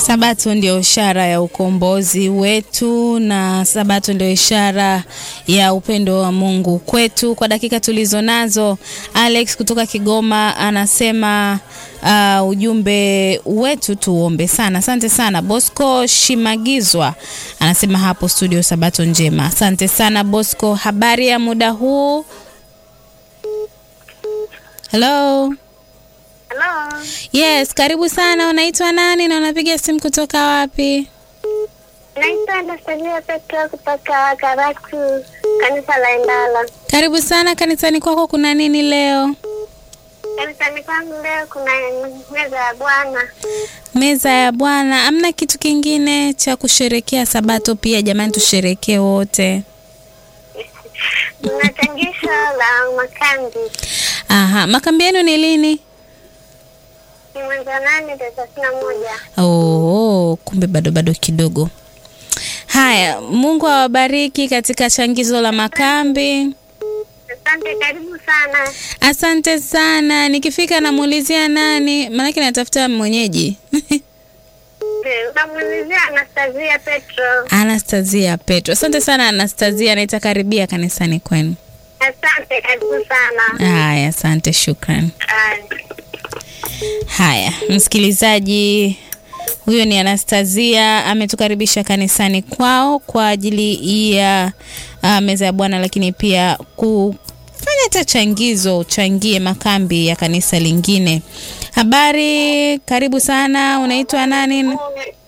Sabato ndio ishara ya ukombozi wetu na Sabato ndio ishara ya upendo wa Mungu kwetu. Kwa dakika tulizo nazo, Alex kutoka Kigoma anasema uh, ujumbe wetu tuombe sana. Asante sana. Bosco Shimagizwa anasema hapo studio, Sabato njema. Asante sana Bosco. Habari ya muda huu? Hello. Hello. Yes, karibu sana. Unaitwa nani na unapiga simu kutoka wapi? Naitwa Anastasia Petro kutoka Karatu, kanisa la Endala. Karibu sana kanisani kwako, kuna nini leo? Kanisani kwangu leo kuna meza ya Bwana. Meza ya Bwana. Amna kitu kingine cha kusherekea Sabato? Pia jamani, tusherekee wote. Kuna changisho la makambi Aha, makambi yenu ni lini? ni mwezi wa nane tarehe thelathini na moja. Oh, kumbe bado bado kidogo. Haya, Mungu awabariki katika changizo la makambi. Asante, karibu sana. Asante sana. Nikifika namuulizia nani, maanake natafuta mwenyeji Unamuulizia Anastasia Petro. Anastasia Petro. Asante sana Anastasia, naitakaribia kanisani kwenu. Asante, karibu sana. Haya, asante, shukran. Ah, Haya, msikilizaji, huyo ni Anastasia ametukaribisha kanisani kwao kwa ajili ya uh, meza ya Bwana, lakini pia kufanya hata changizo, uchangie makambi ya kanisa lingine. Habari, karibu sana. Unaitwa nani?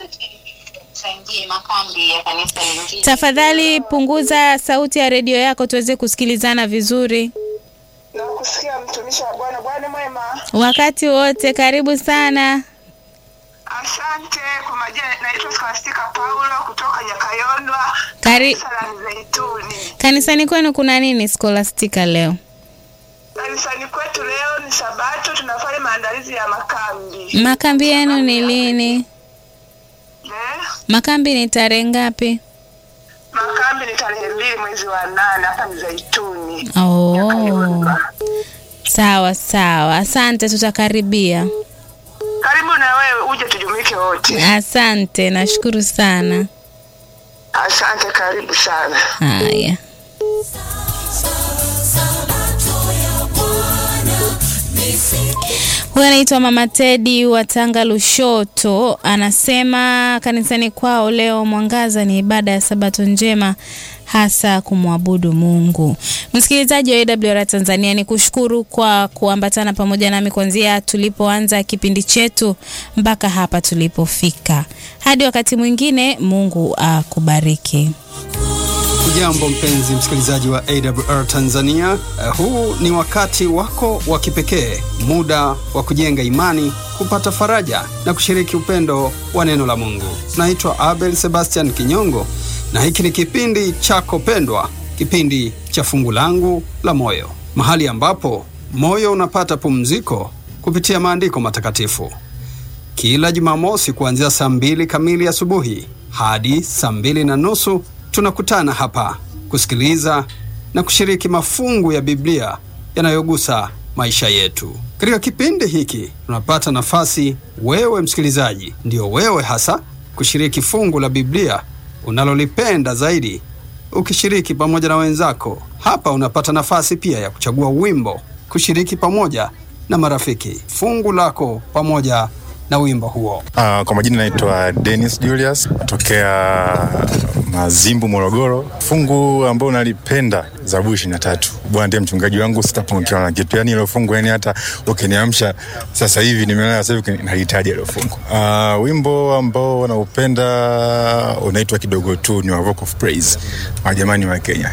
Tafadhali punguza sauti ya redio yako tuweze kusikilizana vizuri na kusikia mtumishi wa Bwana. Bwana mwema, wakati wote. Karibu sana. asante. Kwa majina naitwa Scholastica Paulo kutoka Nyakayondwa, Kari, kanisa la Mzeituni. kanisani kwenu kuna nini Scholastica leo? Kanisani kwetu leo ni Sabato, tunafanya maandalizi ya makambi Makambi yenu ni lini? eh? Makambi ni tarehe ngapi? Makambi ni tarehe mbili mwezi wa nane hapa Mzeituni. Oh, Nyakayondwa. sawa sawa, asante, tutakaribia. Karibu na wewe uje tujumuike wote. Asante, nashukuru sana. Asante, karibu sana. Haya. Huyu anaitwa Mama Tedi wa Tanga Lushoto, anasema kanisani kwao leo mwangaza ni ibada ya Sabato njema hasa kumwabudu Mungu. Msikilizaji wa AWR Tanzania, ni kushukuru kwa kuambatana pamoja nami kuanzia tulipoanza kipindi chetu mpaka hapa tulipofika. Hadi wakati mwingine, Mungu akubariki. Hujambo mpenzi msikilizaji wa AWR Tanzania. Uh, huu ni wakati wako wa kipekee, muda wa kujenga imani, kupata faraja na kushiriki upendo wa neno la Mungu. Naitwa Abel Sebastian Kinyongo na hiki ni kipindi chako pendwa, kipindi cha fungu langu la moyo, mahali ambapo moyo unapata pumziko kupitia maandiko matakatifu kila Jumamosi kuanzia saa mbili kamili asubuhi hadi saa mbili na nusu tunakutana hapa kusikiliza na kushiriki mafungu ya Biblia yanayogusa maisha yetu. Katika kipindi hiki tunapata nafasi, wewe msikilizaji, ndio wewe hasa, kushiriki fungu la Biblia unalolipenda zaidi, ukishiriki pamoja na wenzako. Hapa unapata nafasi pia ya kuchagua wimbo, kushiriki pamoja na marafiki fungu lako pamoja na wimbo huo. Uh, kwa majina naitwa Dennis Julius tokea Mazimbu, Morogoro. Fungu ambao nalipenda Zaburi ishirini na tatu. Bwana ndiye mchungaji wangu, sitapungukiwa na kitu. Yani ilo fungu, yani hata ukiniamsha sasa hivi, nimelala sasa hivi, nalihitaji ilo fungu. Uh, wimbo ambao naupenda unaitwa kidogo tu, ni wa Rock of Praise, majamani wa Kenya.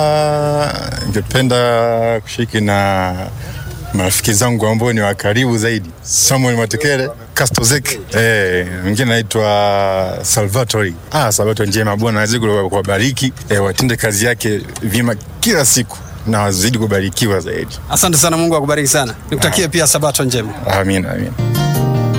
Uh, ningependa kushiriki na marafiki zangu ambao ni wa karibu zaidi, Samuel Matekele, Kastozek, eh, mwingine naitwa Salvatori. Ah, Salvatori njema, Bwana azidi kuwabariki, eh, watende kazi yake vyema kila siku na wazidi kubarikiwa zaidi. Asante sana, Mungu akubariki sana. Nikutakie pia sabato njema. Amina, amina.